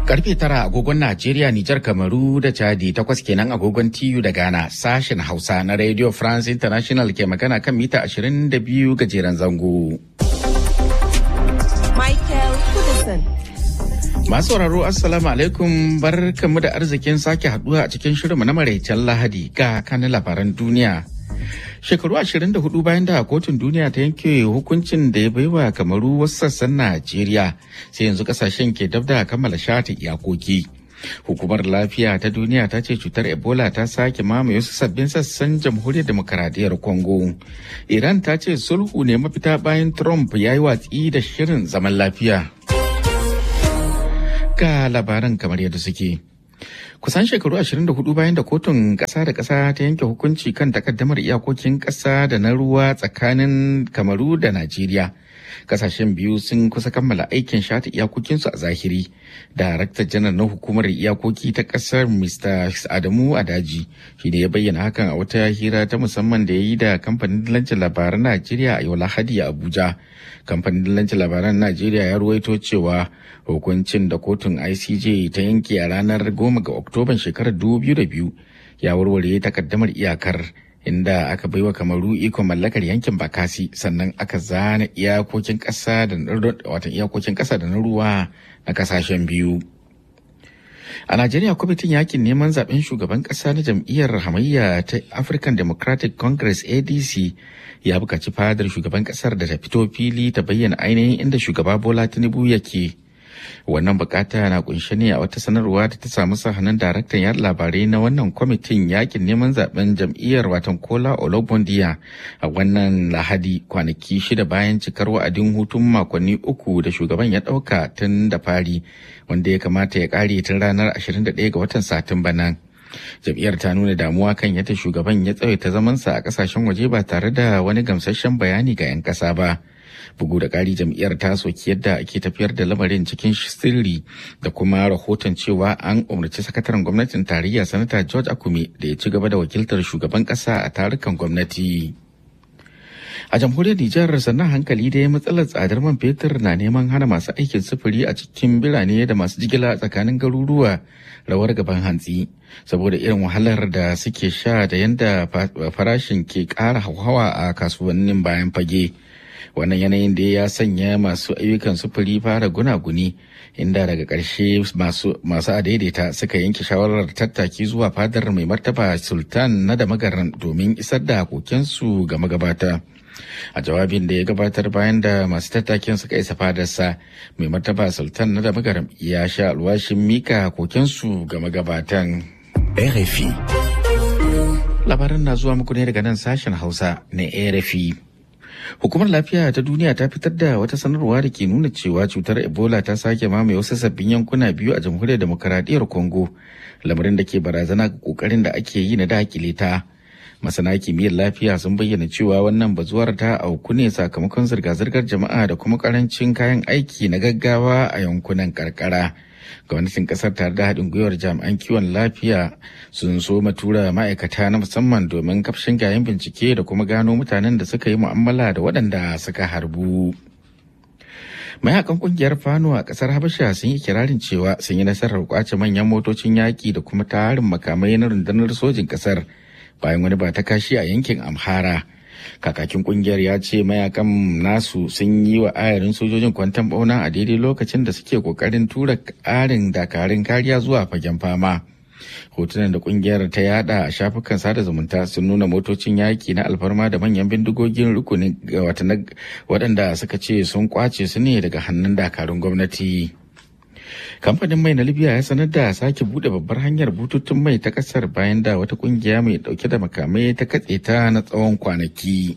Karfe tara agogon Najeriya, Nijar, Kamaru da Chadi takwas kenan agogon TU da Ghana sashen Hausa na Radio France International ke magana kan mita 22 gajeren zango. Michael Kudison. Masu sauraro Assalamu alaikum barkamu da arzikin sake haduwa a cikin shirinmu na maraicen Lahadi ga kanin labaran duniya. Shekaru 24 bayan da kotun duniya ta yanke hukuncin da ya baiwa kamaru wasu sassan Najeriya sai yanzu kasashen ke dab da kammala shata iyakoki. Hukumar lafiya ta duniya ta ce cutar Ebola ta sake mamaye wasu sabbin sassan jamhuriyar demokaradiyyar Congo. Iran ta ce sulhu ne mafita bayan Trump ya yi watsi da shirin zaman lafiya. Ga labaran kamar yadda suke. kusan shekaru 24 bayan da kotun ƙasa da ƙasa ta yanke hukunci kan takaddamar iyakokin ƙasa da na ruwa tsakanin kamaru da najeriya kasashen biyu sun kusa kammala aikin shata iyakokinsu a zahiri darakta janar na hukumar iyakoki ta ƙasar mr adamu adaji shi da ya bayyana hakan a wata hira ta musamman da ya yi da kamfanin dillancin labaran najeriya a yau lahadi a abuja kamfanin dillancin labaran najeriya ya ruwaito cewa hukuncin da kotun icj ta yanke a ranar goma ga oktoban shekarar 2002 ya warware takaddamar iyakar inda aka baiwa kamaru ikon mallakar yankin bakasi sannan aka zana iyakokin ƙasa da watan iyakokin ƙasa da na ruwa na kasashen biyu a najeriya kwamitin yakin neman zaben shugaban ƙasa na jam'iyyar hamayya ta african democratic congress adc ya buƙaci fadar shugaban ƙasar da ta fito fili ta bayyana ainihin inda shugaba bola tinubu yake wannan bukata na kunshe ne a wata sanarwa da ta samu sahanin daraktan yada labarai na wannan kwamitin yakin neman zaben jam'iyyar watan kola olobondiya a wannan lahadi kwanaki shida bayan cikar wa'adin hutun makonni uku da shugaban ya dauka tun da fari wanda ya kamata ya kare tun ranar 21 ga watan satumba nan jam'iyyar ta nuna damuwa kan yadda shugaban ya tsawaita zamansa a kasashen waje ba tare da wani gamsasshen bayani ga 'yan ƙasa ba bugu da ƙari jam'iyyar ta soki yadda ake tafiyar da lamarin cikin sirri da kuma rahoton cewa an umarci sakataren gwamnatin tarayya sanata george akume da ya ci gaba da wakiltar shugaban ƙasa a tarukan gwamnati a jamhuriyar nijar sannan hankali da ya matsalar tsadar man fetur na neman hana masu aikin sufuri a cikin birane da masu jigila tsakanin garuruwa rawar gaban hantsi saboda irin wahalar da suke sha da yadda farashin ke ƙara hauhawa a kasuwannin bayan fage. wannan yanayin da ya sanya masu ayyukan sufuri fara gunaguni inda daga ƙarshe masu adaidaita suka yanke shawarar tattaki zuwa fadar mai martaba sultan na da magaran domin isar da kokensu ga magabata a jawabin da ya gabatar bayan da masu tattakin suka isa fadarsa mai martaba sultan na da magaran ya sha alwashin mika kokensu ga magabatan RFI labaran na zuwa muku ne daga nan sashen hausa na RFI Hukumar lafiya ta duniya ta fitar da wata sanarwa da ke nuna cewa cutar Ebola ta sake mamaye wasu sabbin yankuna biyu a jamhuriyar demokaradiyyar Congo, lamarin da ke barazana ga kokarin da ake yi na dakile ta. Masana kimiyyar lafiya sun bayyana cewa wannan bazuwar ta auku ne sakamakon zirga-zirgar jama'a da kuma karancin kayan aiki na gaggawa a yankunan karkara. gwamnatin kasar tare da haɗin gwiwar jami'an kiwon lafiya sun so tura ma'aikata na musamman domin kafshin gayen bincike da kuma gano mutanen da suka yi mu'amala da waɗanda suka harbu mayakan kungiyar fano a kasar habasha sun yi kirarin cewa sun yi nasarar kwace manyan motocin yaƙi da kuma tarin makamai na rundunar sojin kasar bayan wani ba ta kashi a yankin amhara kakakin kungiyar ya ce mayakan nasu sun yi wa ayarin sojojin kwantan bauna a daidai lokacin da suke kokarin tura ƙarin dakarun kariya zuwa fagen fama hotunan da kungiyar ta yada a shafukan sada zumunta sun nuna motocin yaki na alfarma da manyan bindigogin rukunin waɗanda suka ce sun kwace su ne daga hannun dakarun gwamnati kamfanin mai na libya ya sanar da sake bude babbar hanyar bututun mai ta kasar bayan da wata kungiya mai dauke da makamai ta katse ta na tsawon kwanaki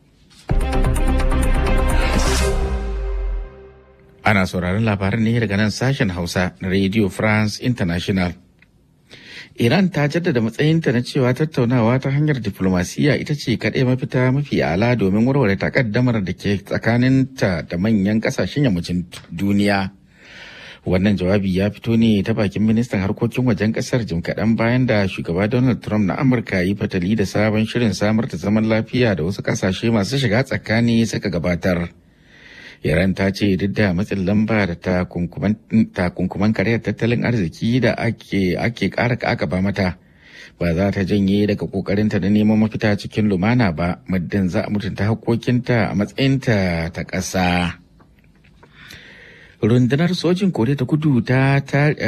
ana sauraron labaran ne daga nan sashen hausa na radio france international Iran ta jaddada matsayinta na cewa tattaunawa ta hanyar diflomasiyya ita ce kaɗai mafita mafi ala domin warware takaddamar da ke tsakaninta da manyan ƙasashen yammacin duniya. Wannan jawabi ya fito ne ta bakin ministan harkokin wajen kasar jim kaɗan bayan da shugaba Donald Trump na Amurka yi fatali da sabon shirin samar da zaman lafiya da wasu ƙasashe masu shiga tsakani suka gabatar. Iran ta ce duk da matsin lamba da takunkuman karyar tattalin arziki da ake ake ƙara ƙaƙaba mata ba za ta janye daga ƙoƙarinta da neman mafita cikin lumana ba muddin za a mutunta haƙƙoƙinta a matsayinta ta ƙasa. rundunar sojin koriya ta kudu ta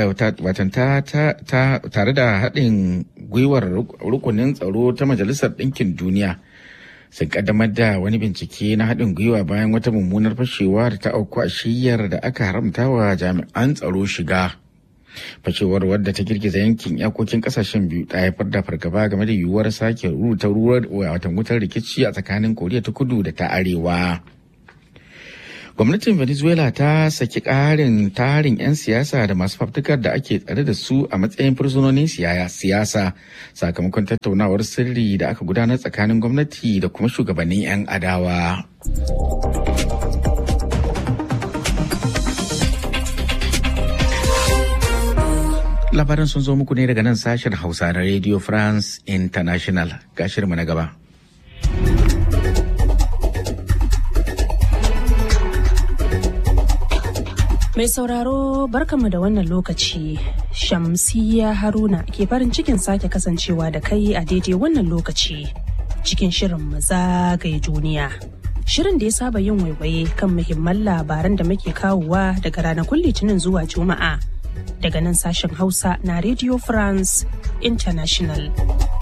tare da haɗin gwiwar rukunin tsaro ta majalisar ɗinkin duniya sun kaddamar da wani bincike na haɗin gwiwa bayan wata mummunar fashewa da ta auku a shiyar da aka haramta wa jami'an tsaro shiga fashewar wadda ta girgiza yankin iyakokin kasashen biyu ta haifar da fargaba game da yiwuwar sake rubuta ruwan watan wutar rikici a tsakanin koriya ta kudu da ta arewa gwamnatin venezuela ta saki ƙarin tarin 'yan siyasa da masu fafutukar da ake tsare da su a matsayin fursunonin siyasa sakamakon tattaunawar sirri da aka gudanar tsakanin gwamnati da kuma shugabannin 'yan adawa labaran sun zo muku ne daga nan sashen hausa na radio france international ga shirma na gaba Mai sauraro barkanmu da wannan lokaci Shamsiya Haruna ke farin cikin sake kasancewa da kai a daidai wannan lokaci cikin shirin zagaye duniya. Shirin da ya saba yin waiwaye kan muhimman labaran da muke kawowa daga ranakun litinin zuwa juma'a daga nan sashen hausa na Radio France International.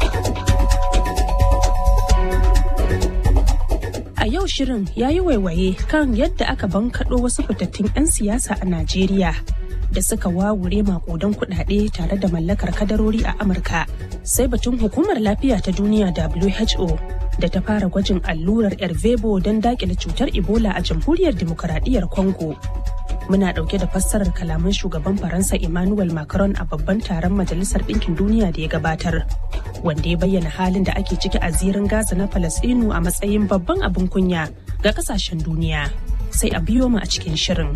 A yau shirin ya yi waiwaye kan yadda aka bankaɗo wasu fitattun 'yan siyasa a Najeriya da suka wawure makudan kuɗaɗe tare da mallakar kadarori a Amurka. Sai batun hukumar lafiya ta duniya WHO da ta fara gwajin allurar Ervebo don daƙile cutar Ebola a jamhuriyar Dimokuraɗiyyar Congo. Muna ɗauke da fassarar kalaman shugaban Faransa Emmanuel Macron a babban taron Majalisar Ɗinkin Duniya da ya gabatar. wanda ya bayyana halin da ake ciki a zirin Gaza na Falasɗinu a matsayin babban abin kunya ga kasashen duniya. Sai a biyo mu a cikin shirin.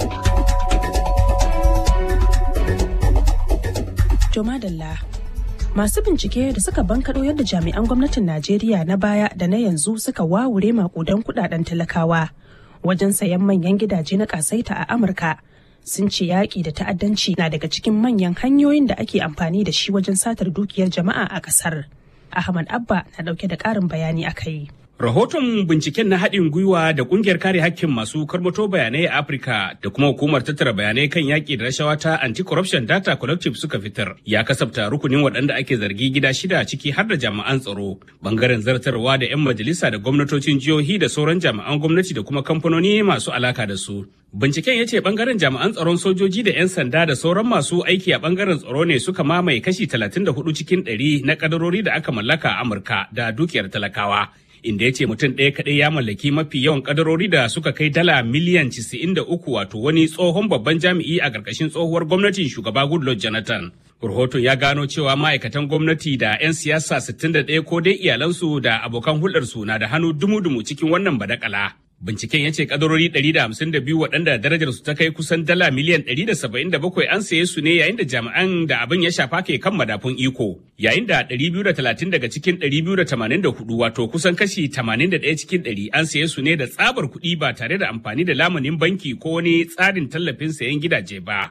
To madalla Masu bincike da suka bankaɗo yadda jami'an gwamnatin Najeriya na baya da na yanzu suka wawure makudan kudaden talakawa wajen sayan manyan gidaje na kasaita a Amurka. sun ce yaƙi da ta'addanci na daga cikin manyan hanyoyin da ake amfani da shi wajen satar dukiyar jama'a a ƙasar. Ahmad Abba na ɗauke da ƙarin bayani a kai. Rahoton binciken na haɗin gwiwa da ƙungiyar kare hakkin masu karmato bayanai a Afirka da kuma hukumar tattara bayanai kan yaƙi da rashawa ta Anti-Corruption Data Collective suka fitar ya kasafta rukunin waɗanda ake zargi gida shida ciki har da jami'an tsaro, bangaren zartarwa da 'yan majalisa da gwamnatocin jihohi da sauran jami'an gwamnati da kuma kamfanoni masu alaka da su. Binciken ya ce bangaren jami'an tsaron sojoji da 'yan sanda da sauran masu aiki a bangaren tsaro ne suka mamaye kashi 34 cikin 100 na kadarori da aka mallaka a Amurka da dukiyar talakawa. Inda ya ce mutum ɗaya kaɗai ya mallaki mafi yawan kadarori da suka kai dala miliyan 93 wato wani tsohon babban jami'i a ƙarƙashin tsohuwar gwamnatin shugaba Goodluck Jonathan. Rahoton ya gano cewa ma'aikatan gwamnati da 'yan siyasa 61 ko dai iyalansu da abokan hulɗarsu na da hannu dumu-dumu cikin wannan badakala. Binciken ya ce kadarori 152 waɗanda darajar su ta kai kusan dala miliyan 177 an saye su ne yayin da jami'an da abin ya shafa ke kan madafun iko. Yayin da 230 daga cikin 284 wato kusan kashi 81 cikin 100 an saye su ne da tsabar kuɗi ba tare da amfani da lamunin banki ko wani tsarin tallafin sayan gidaje ba.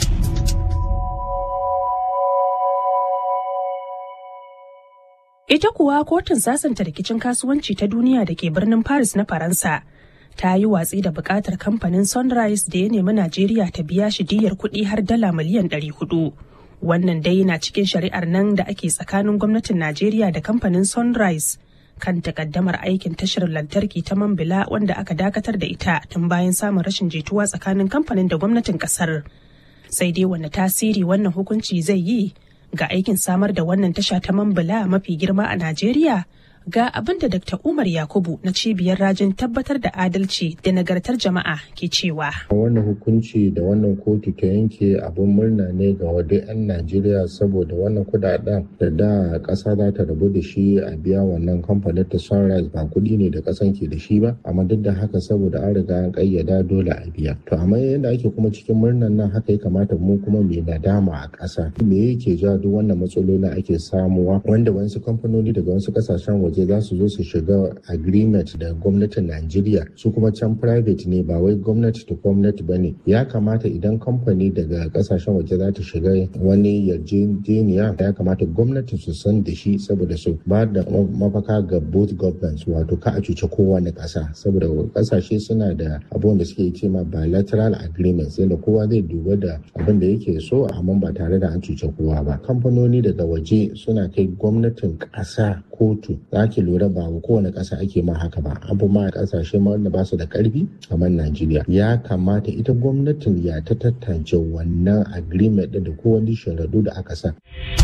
Ita kuwa kotun sasanta rikicin kasuwanci ta duniya da ke birnin Paris na Faransa ta yi watsi da bukatar kamfanin Sunrise da ya nemi Najeriya ta biya shi diyar kuɗi har dala miliyan 400. Wannan dai na cikin shari'ar nan da ake tsakanin gwamnatin Najeriya da kamfanin Sunrise kan takaddamar aikin tashar lantarki ta Mambila wanda aka dakatar da ita tun bayan samun rashin jituwa tsakanin kamfanin da gwamnatin kasar. Sai dai wanne tasiri wannan hukunci zai yi ga aikin samar da wannan tasha ta mambula mafi girma a Najeriya ga abin da Dr. Umar Yakubu na cibiyar rajin tabbatar da adalci da nagartar jama'a ke cewa. Wannan hukunci da wannan kotu ta yanke abin murna ne ga wadai 'yan Najeriya saboda wannan kudaden da da ƙasa za ta rabu da shi a biya wannan kamfanin ta Sunrise ba kuɗi ne da ƙasan ke da shi ba amma duk da haka saboda an riga an ƙayyada dole a biya. To amma yadda ake kuma cikin murnan nan haka ya kamata mu kuma mai nadama a ƙasa. Me yake ja duk wannan matsaloli ake samuwa wanda wasu kamfanoni daga wasu ƙasashen waje waje za su zo su shiga agreement da gwamnatin Najeriya su kuma can private ne ba wai gwamnati to gwamnati ba ne ya kamata idan kamfani daga kasashen waje za ta shiga wani yarjejeniya ya kamata gwamnati su san da shi saboda su ba da mafaka ga both governments wato ka a cuce kowane kasa saboda kasashe suna da abubuwan da suke ce ma bilateral agreements yadda kowa zai duba da abin da yake so amma ba tare da an cuce kowa ba kamfanoni daga waje suna kai gwamnatin kasa kotu za ki lura ba kowane kasa ake ma haka ba abu ma kasashe ma wanda ba su da karfi kamar najeriya ya kamata ita gwamnatin ya ta tantance wannan agreement da kowane sharadu da aka sa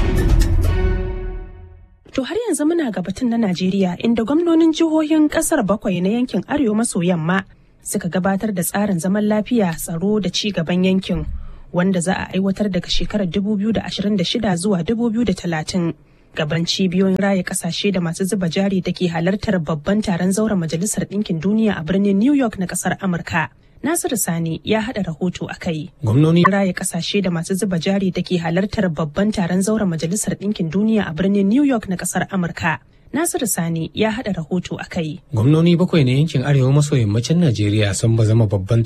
To har yanzu muna ga batun na Najeriya inda gwamnonin jihohin kasar bakwai na yankin Arewa maso yamma suka gabatar da tsarin zaman lafiya tsaro da ci gaban yankin wanda za a aiwatar daga shekarar 2026 zuwa 2030 gaban cibiyoyin raya kasashe da masu zuba jari da ke halartar babban taron zauren majalisar ɗinkin duniya a birnin New York na ƙasar Amurka. Nasiru Sani ya haɗa rahoto a kai. Gwamnoni raya kasashe da masu zuba jari da ke halartar babban taron zauren majalisar ɗinkin duniya a birnin New York na ƙasar Amurka. Nasiru Sani ya haɗa rahoto a kai. Gwamnoni bakwai na yankin Arewa maso yammacin Najeriya sun ba zama babban